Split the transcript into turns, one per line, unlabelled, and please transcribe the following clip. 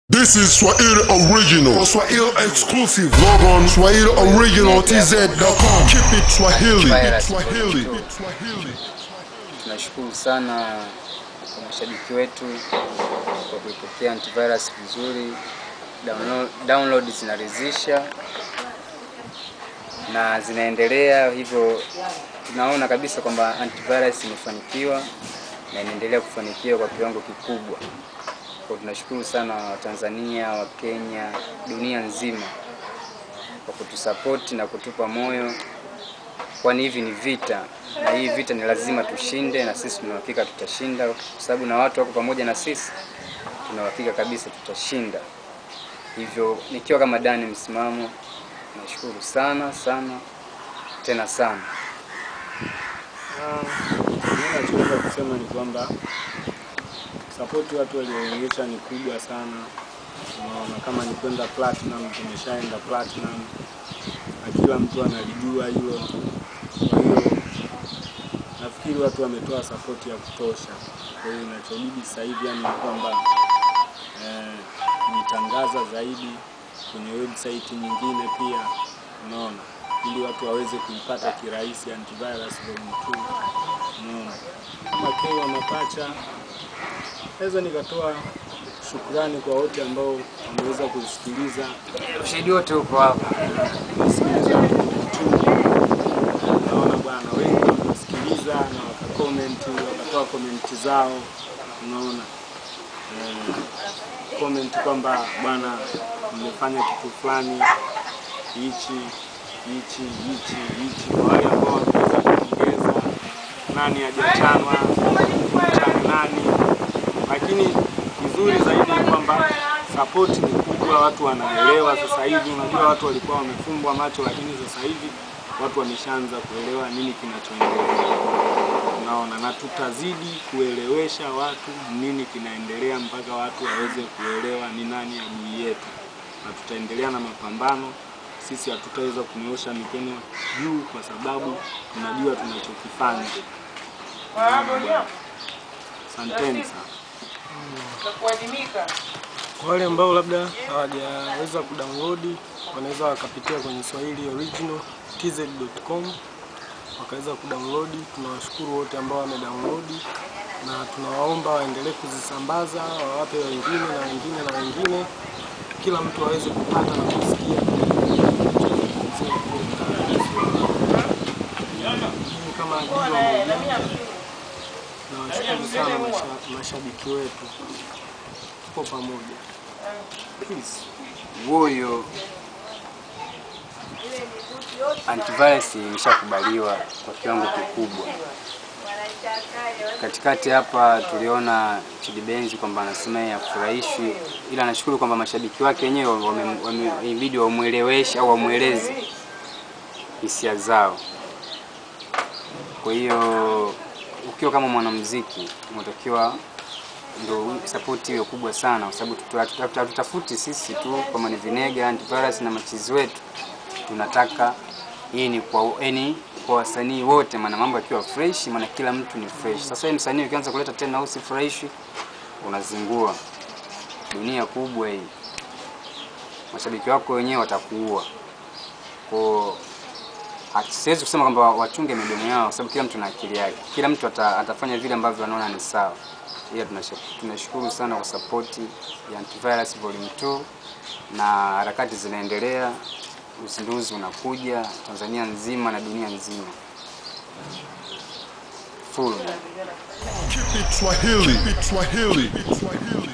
This is Swahili Original. Swahili exclusive. Log on Swahili Original TZ.com. Keep it Swahili.
Virus.
Swahili.
Tunashukuru sana kwa mashabiki wetu kwa kuipokea antivirus vizuri. Download, download zinaridhisha na zinaendelea hivyo, tunaona kabisa kwamba antivirus imefanikiwa na inaendelea kufanikiwa kwa kiwango kikubwa. Kwa tunashukuru sana Watanzania, Wakenya, dunia nzima kwa kutusapoti na kutupa moyo kwani hivi ni vita na hii vita ni lazima tushinde, na sisi tuna uhakika tutashinda, kwa sababu na watu wako pamoja na sisi, tuna uhakika kabisa tutashinda. Hivyo nikiwa kama Dani msimamo, nashukuru sana sana tena sana.
Mimi nachoweza kusema ni kwamba sapoti watu walioonyesha ni kubwa sana. Unaona, kama ni kwenda platinum, tumeshaenda platinum na kila mtu analijua hilo. Kwa hiyo nafikiri watu wametoa sapoti ya kutosha. Kwa hiyo inachobidi sasa hivi yani ni kwamba eh, kuitangaza zaidi kwenye website nyingine pia, unaona, ili watu waweze kuipata kirahisi antivirus volume 2 unaona. Kama K wa Mapacha, naweza nikatoa shukrani kwa wote ambao wameweza kusikiliza
Ushahidi wote uko hapa.
kusikiliza YouTube. Naona bwana wengi wakasikiliza na wakakomenti, wakatoa komenti zao, unaona eh, comment kwamba bwana, mmefanya kitu fulani hichi hichi hichi hichi, kwa wale ambao wameweza kuongeza nani hajachanwa mchane nani, lakini kizuri zaidi ni kwamba support ni kubwa, watu wanaelewa sasa hivi. Unajua watu walikuwa wamefumbwa macho, lakini sasa hivi watu wameshaanza kuelewa nini kinachoendelea. Unaona, na tutazidi kuelewesha watu nini kinaendelea mpaka watu waweze kuelewa ni nani adui yetu, na tutaendelea na mapambano. Sisi hatutaweza kunyoosha mikono juu kwa sababu tunajua tunachokifanya. Unaona bwana. Asanteni sana. Kwa wale ambao labda hawajaweza kudownload wanaweza wakapitia kwenye Swahili Original tz.com wakaweza kudownload. Tunawashukuru wote ambao wamedownload na tunawaomba waendelee kuzisambaza, wawape wengine na wengine na wengine, kila mtu aweze kupata na kusikia. Mimi kama Dio Mojanja nawashukuru sana masha- mashabiki wetu, tupo pamoja. Peace.
Huyo antivirus imeshakubaliwa kwa kiwango kikubwa. Katikati hapa tuliona Chidi Benzi kwamba anasema yeye hafurahishwi, ila nashukuru kwamba mashabiki wake wenyewe wame- wame- ilibidi wamweleweshe au wamweleze hisia zao. Kwa hiyo ukiwa kama mwanamuziki unatakiwa ndo support hiyo kubwa sana, kwa sababu tutu- hatu- hatutafuti sisi tu kama ni Vinega Antivirus na machizi wetu, tunataka hii ni kwa yani kwa wasanii wote, maana mambo yakiwa fresh, maana kila mtu ni fresh. Sasa hii msanii ukianza kuleta tena au si fresh, unazingua dunia kubwa hii, mashabiki wako wenyewe watakuua kwa Hatu- siwezi kusema kwamba wachunge midomo yao, kwa sababu kila mtu na akili yake. Kila mtu ata, atafanya vile ambavyo anaona ni sawa. Ila tunasha- tunashukuru sana kwa sapoti ya Antivirus Volume 2 na harakati zinaendelea, uzinduzi unakuja Tanzania nzima na dunia nzima full.
Keep it Swahili. Keep it Swahili.